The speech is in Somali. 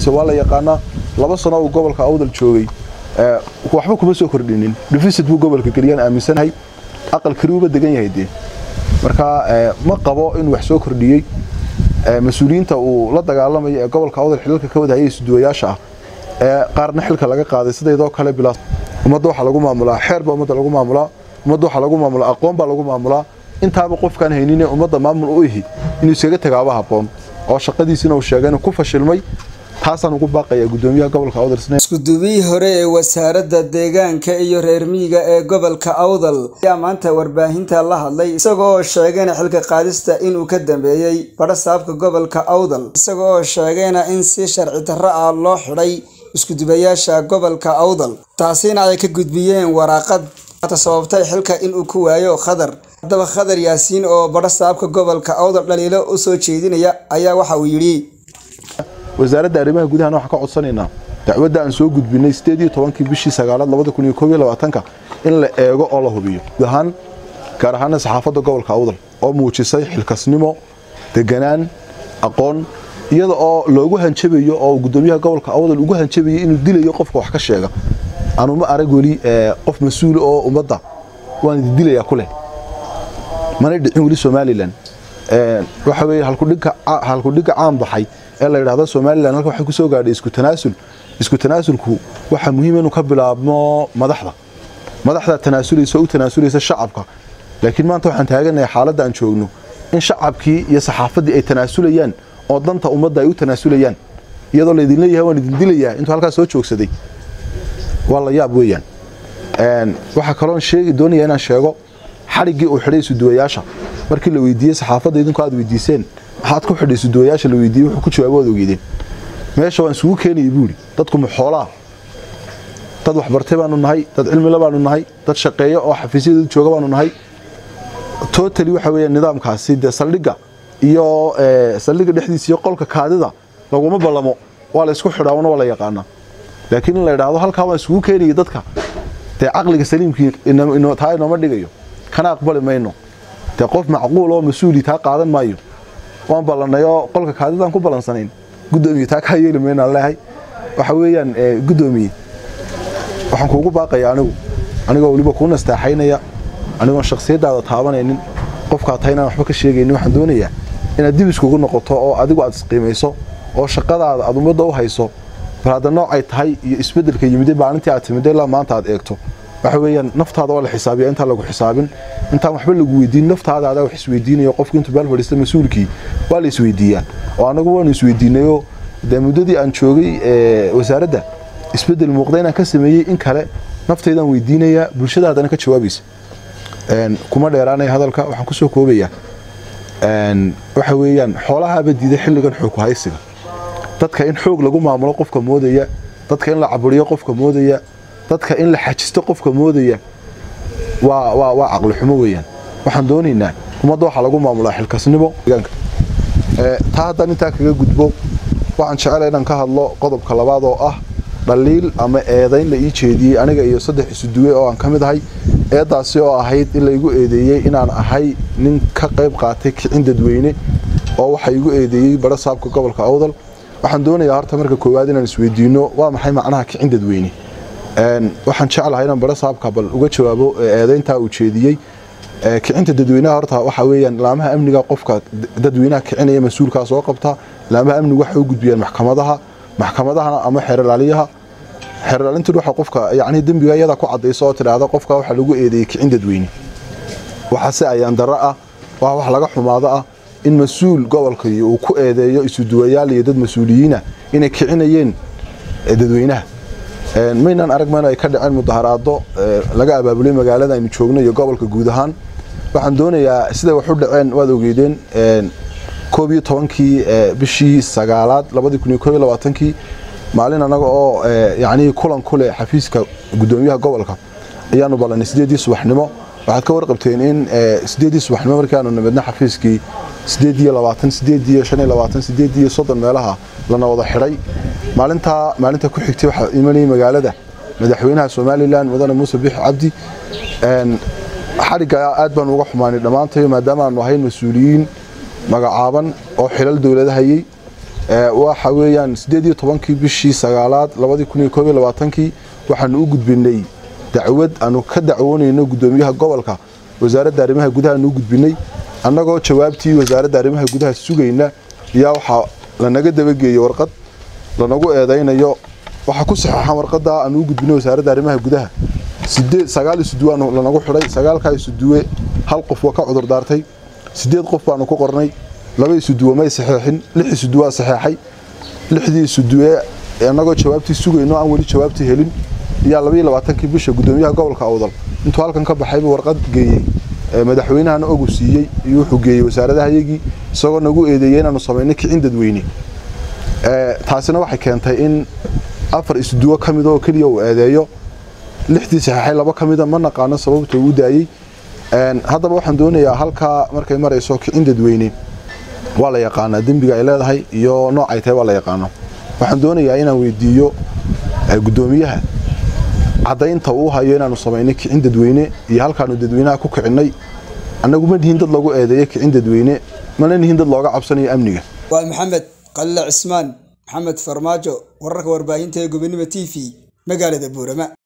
waxqabadkiisa waa la yaqaanaa laba sano uu gobolka awdal joogay waxba kuma soo kordhinin deficit buu gobolka geliyaan aaminsanahay aqal kariuba degan yahay dee marka ma qabo inuu wax soo kordhiyey mas-uuliyiinta uu la dagaalamayo ee gobolka awdal xilalka ka wadahayay isduwayaasha ah ee qaarna xilka laga qaaday sidaydoo kale bilaa ummadda waxaa lagu maamulaa xeer baa ummadda lagu maamulaa ummadda waxaa lagu maamulaa aqoon baa lagu maamulaa intaaba qofkaan haynin ee ummadda maamul u ihi inuu isaga tagaaba habboon oo shaqadiisina uu sheegay inuu ku fashilmay taasaan ugu baaqaya gudoomiyaha gobolka awdal iskuduubihii hore ee wasaaradda deegaanka iyo reer miyiga ee gobolka awdal ayaa maanta warbaahinta la hadlay isagoo sheegayna xilka qaadista inuu ka dambeeyey badhasaabka gobolka awdal isagoo sheegayna in si sharci darro ah loo xidhay iskudubayaasha gobolka awdal taasina ay ka gudbiyeen waraaqad sababtay xilka inuu ku waayo khadar haddaba khadar yaasiin oo badhasaabka gobolka awdal dhaliilo u soo jeedinaya ayaa waxa uu yidhi wasaaradda arrimaha gudahana waxaan ka codsanaynaa dacwadda aan soo gudbinay sideed iyo tobankii bishii sagaalaad labada kun iyo koob iyo labaatanka in la eego oo la hubiyo guud ahaan gaar ahaana saxaafadda gobolka awdal oo muujisay xilkasnimo deganaan aqoon iyada oo loogu hanjabayo oo gudoomiyaha gobolka awdal ugu hanjabayay inuu dilayo qofka wax ka sheega anuma arag weli qof mas-uula oo ummadda waan idi dilayaa ku leh mana dhicin weli somalilan waxa weeye halkudhigga caan baxay ee la yidhaahdo somalilan halka waxay ku soo gaadhay isku tanaasul isku tanaasulku waxaa muhiim inuu ka bilaabmo madaxda madaxda tanaasulaysa oo u tanaasulaysa shacabka laakiin maanta waxaan taaganahay xaaladda aan joogno in shacabkii iyo saxaafaddii ay tanaasulayaan oo danta ummadda ay u tanaasulayaan iyadoo laydin leeyahay waan idin dilayaa intuu halkaas soo joogsaday waa la yaab weeyaan waxaa kaloon sheegi doonaya inaan sheego xadhiggii uu xidhay isuduwayaasha markii la weydiiyey saxaafadda idinku aad weydiiseen maxaad ku xidhay isuduwayaasha la weydiiyey wuxuu ku jawaabo waad ogeydeen meesha waan isugu keenayay buuri dadku maxoolaa dad waxbartay baanu nahay dad cilmila baanu nahay dad shaqeeyo oo xafiisyadooda jooga baanu nahay totally waxa weeye nidaamkaasi dee saldhigga iyo saldhigga dhexdiisa iyo qolka kaadida laguma ballamo waa la isku xidhaa una waa la yaqaanaa laakiin in la idhaahdo halkaa waan isugu keenayay dadka dee caqliga saliimkii taa inooma dhigayo kana aqbali mayno dee qof macquul oo mas-uuli taa qaadan maayo waan ballanay oo qolka kaadidaan ku ballansanayn gudoomiye taa kaa yeeli maynaan leehay waxa weeyaan gudoomiye waxaan kuugu baaqaya anigu anigoo weliba kuu nastaaxaynaya anigoon shaksiyaddaada taabanaynin qofkaa tahay inaan waxba ka sheegaynin waxaan doonayaa inaad dib iskugu noqoto oo adigu aad isqiimayso oo shaqadaada aad ummadda u hayso bal hadda noocay tahay iyo isbeddelka yimide maalintii aad timide ilaa maanta aad eegto waxa weeyaan naftaada waa la xisaabiya intaan lagu xisaabin intaan waxba lagu weydiin naftaada adaa wax isweydiinayo qofku intuu beel fadhiista mas-uulkii waa la isweydiiyaa oo annagu waanu isweydiinayoo dee muddadii aan joogay wasaaradda isbeddel muuqda inaan ka sameeyey in kale naftaydaan weydiinayaa bulshada haddana ka jawaabaysa kuma dheeraanaya hadalka waxaan ku soo koobayaa waxa weeyaan xoolahaaba diiday xilligan xoogku haysiga dadka in xoog lagu maamulo qofka moodaya dadka in la caburiyo qofka moodaya dadka in la xajisto qofka moodaya waa waa waa caqli xumo weeyaan waxaan doonaynaa ummadda waxaa lagu maamulaa xilkasnimo deegaanka taa haddaan intaa kaga gudbo waxaan jecelahay inaan ka hadlo qodobka labaad oo ah dhaliil ama eedayn la ii jeediyey aniga iyo saddex isuduwe oo aan ka mid ahay eedaasi oo ahayd in laygu eedeeyey inaan ahay nin ka qayb qaatay kicin dadweyne oo waxa igu eedeeyey badha saabka gobolka awdal waxaan doonayaa horta marka koowaad inaan isweydiino waa maxay macnaha kicin dadweyne waxaan jeclahay inaan badha saabka bal uga jawaabo eedayntaa uu jeediyey kicinta dadweynaha horta waxa weeyaan laamaha amniga qofka dadweynaha kicinaya mas-uulkaa soo qabta laamaha amnigu waxay u gudbiyaan maxkamadaha maxkamadahana ama xeerlaaliyaha xeerlaalintu waxa qofka yacni dembiga iyada ku cadayso oo tidhaahda qofka waxa lagu eedeeyey kicin dadweyne waxaase ayaan darro ah waa wax laga xumaado ah in mas-uul gobolkii uu ku eedeeyo isuduwayaal iyo dad mas-uuliyiina inay kicinayeen dadweynaha maynaan arag mayno ay ka dhaceen mudaharaado laga abaabulay magaalada aynu joogno iyo gobolka guud ahaan waxaan doonayaa siday wax u dhaceen waad ogeydeen koob iyo tobankii bishii sagaalaad labadii kun iyo koob iyo labaatankii maalin annaga oo yacnii kulan ku leh xafiiska guddoomiyaha gobolka ayaanu ballanay sideedii subaxnimo waxaad ka warqabteen in sideedii subaxnimo markii aanu nimidna xafiiskii sideed iyo labaatan sideed iyo shan iyo labaatan sideed iyo soddon meelaha lana wada xidhay maalintaa maalinta ku xigtay waxaa imanayay magaalada madaxweynaha somalilan mudane muuse bixi cabdi xadhigga aad baanu uga xumaanay dhammaantayo maadaama aanu ahayn mas-uuliyiin magacaaban oo xilal dowlada hayey waxa weeyaan sideed iyo tobankii bishii sagaalaad labadii kun iyo koob iyo labaatankii waxaanu u gudbinay dacwad aanu ka dacwoonayno guddoomiyaha gobolka wasaaradda arrimaha gudaha aanu u gudbinay annagoo jawaabtii wasaaradda arrimaha gudaha sugayna ayaa waxaa lanaga dabageeyey warqad lanagu eedaynayo waxaa ku saxeexan warqadda aanu u gudbinay wasaaradda arrimaha gudaha sideed sagaal isuduwe aanu lanagu xidhay sagaalkaa isuduwe hal qof waa ka cudur daartay sideed qof baanu ku qornay laba isuduwe may saxeexin lix isuduwaa saxeexay lixdii isuduwe annagoo jawaabtii sugayno aan weli jawaabtii helin ayaa labaiyo labaatankii bisha guddoomiyaha gobolka awdal intuu halkan ka baxayba warqad geeyey madaxweynahana ogu siiyey iyo wuxuu geeyey wasaaradahayagii isagoo nagu eedeeyey inaanu samaynay kicin dadweyne taasina waxay keentay in afar isuduwo ka mida oo keliya uu eedeeyo lixdii saxeexay laba ka mida ma naqaano sababta uu daayey haddaba waxaan doonayaa halkaa markay marayso kicin dadweyne waa la yaqaanaa dembiga ay leedahay iyo noocay tahay waa la yaqaano waxaan doonayaa inaan weydiiyo guddoomiyaha caddaynta uu hayo inaanu samaynay kicin dadweyne iyo halkaanu dadweynaha ku kicinay annagu ma nihin dad lagu eedeeyo kicin dadweyne mana nihin dad looga cabsanayo amniga waa maxamed qalile cismaan maxamed farmaajo wararka warbaahinta ee gobonimo t v magaalada buurama